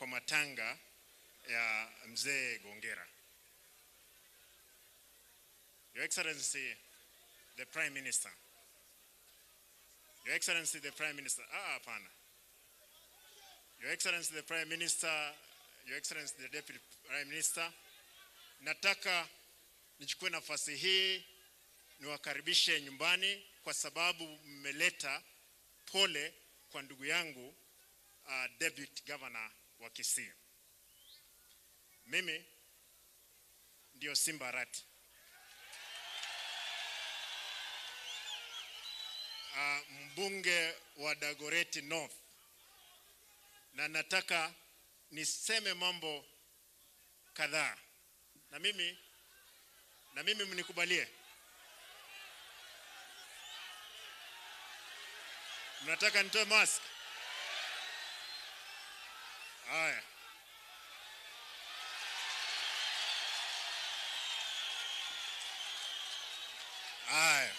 kwa matanga ya mzee Gongera. Your Excellency the Prime Minister. Your Excellency the Prime Minister. Ah, hapana. Your Excellency the Prime Minister, Your Excellency the Deputy Prime Minister, nataka nichukue nafasi hii niwakaribishe nyumbani kwa sababu mmeleta pole kwa ndugu yangu uh, Deputy Governor wa Kisii. Mimi ndio Simba Arati. Uh, mbunge wa Dagoretti North na nataka niseme mambo kadhaa na mimi na mimi mnikubalie. Mnataka nitoe mask? Haya. Haya.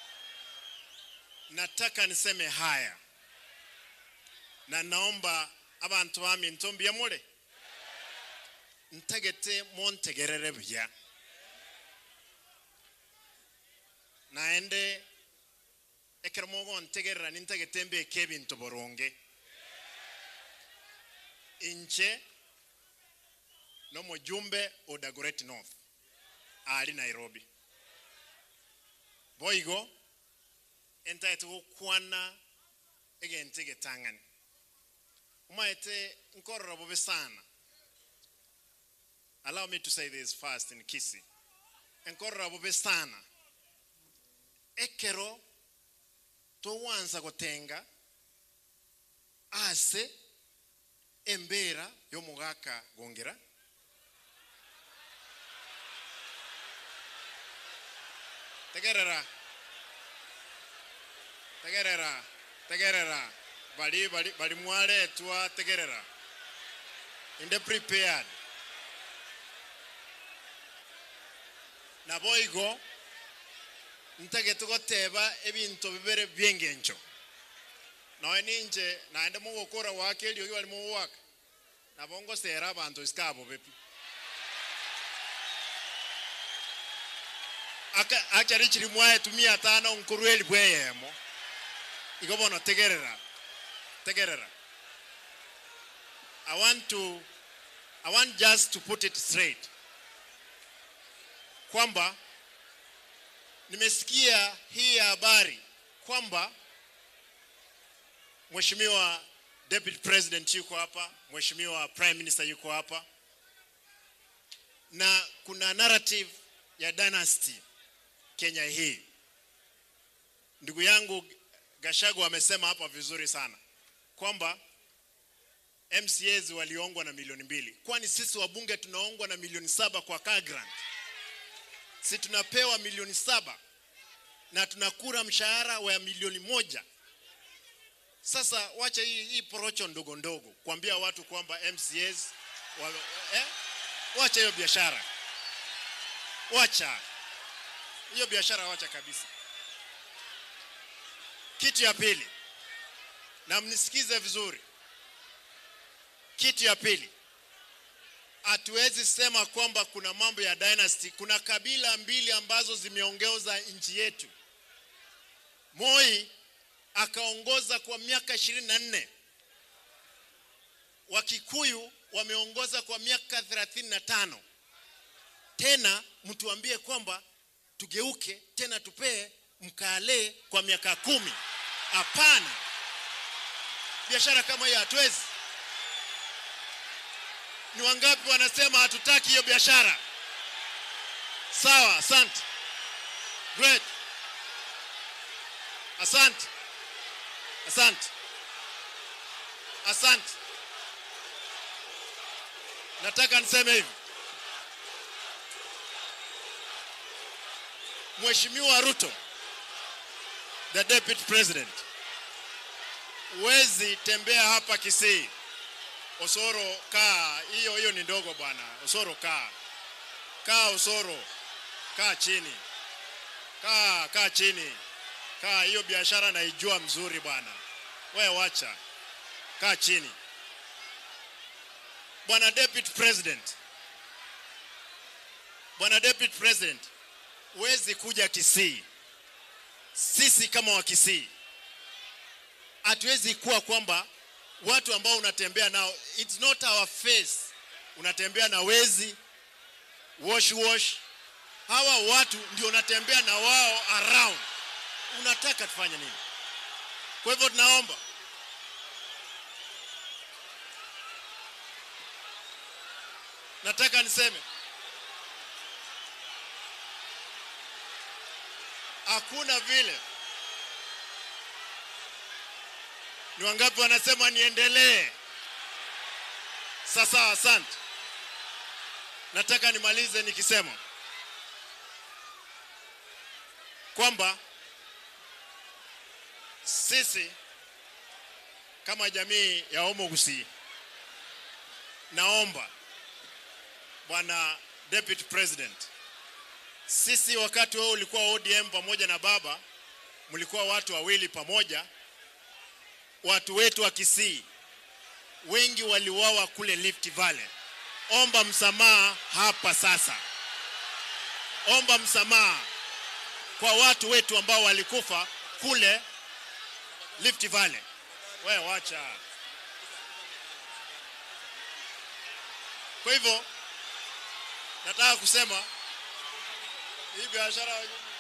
Nataka niseme haya na naomba abantu bami ntombia mule ntegete montegerere buya naende ekero mogo ntegerera nintegete mbeke ebinto boronge inche n'omujumbe o Dagoretti North ali Nairobi boigo entaete gokwana egente getang'ani umaete nkorora bobe sana allow me to say this first in Kisi enkorora bobe sana ekero towanza gotenga ase embeera y'omugaka gongera tegerera tegerera tegerera bali bali bali mwaletwa tegerera inde prepared na boigo ntegete goteba ebinto bibere byengencho nawe ninche naende mogokora wake elio gi bali mogwaka nabo ngosera abanto isikabo bepi aka achari chiri mwae tumia tano nkuru eli bweyemo igo bono tegerera tegerera i want to i want just to put it straight kwamba nimesikia hii habari kwamba Mheshimiwa Deputy President yuko hapa, Mheshimiwa Prime Minister yuko hapa, na kuna narrative ya dynasty Kenya hii. Ndugu yangu Gashagu amesema hapa vizuri sana kwamba MCAs waliongwa na milioni mbili, kwani sisi wabunge tunaongwa na milioni saba kwa car grant. Si tunapewa milioni saba na tunakura mshahara wa milioni moja. Sasa wacha hii, hii porocho ndogo ndogo kuambia watu kwamba MCAs wa, eh? Wacha hiyo biashara, wacha hiyo biashara, wacha kabisa. Kitu ya pili, na mnisikize vizuri, kitu ya pili, hatuwezi sema kwamba kuna mambo ya dynasty. Kuna kabila mbili ambazo zimeongeza nchi yetu. Moi akaongoza kwa miaka ishirini na nne Wakikuyu wameongoza kwa miaka thelathini na tano Tena mtuambie kwamba tugeuke tena tupee mkale kwa miaka kumi? Hapana, biashara kama hiyo hatuwezi. Ni wangapi wanasema hatutaki hiyo biashara? Sawa, asante. Great. Asante. Asante. Asante. Nataka niseme hivi. Mheshimiwa Ruto, the deputy president, huwezi tembea hapa Kisii. Osoro kaa, hiyo hiyo ni ndogo bwana. Osoro kaa. Kaa Osoro. Kaa chini. Kaa, kaa chini. Kaa, hiyo biashara naijua mzuri bwana. We wacha, kaa chini. Bwana Deputy President, Bwana Deputy President, huwezi kuja Kisii. Sisi kama wa Kisii hatuwezi kuwa kwamba watu ambao unatembea nao, it's not our face. Unatembea na wezi wash wash, hawa watu ndio unatembea na wao around. Unataka tufanye nini? Kwa hivyo tunaomba nataka niseme hakuna vile. Ni wangapi wanasema niendelee? Sasa, asante. Nataka nimalize nikisema kwamba sisi kama jamii ya Omo Gusii, naomba Bwana Deputy President, sisi wakati wewe ulikuwa ODM pamoja na baba, mlikuwa watu wawili pamoja. Watu wetu wa Kisii wengi waliuawa kule Rift Valley. Omba msamaha hapa sasa, omba msamaha kwa watu wetu ambao walikufa kule Rift Valley. We wacha. Kwa hivyo nataka kusema hii biashara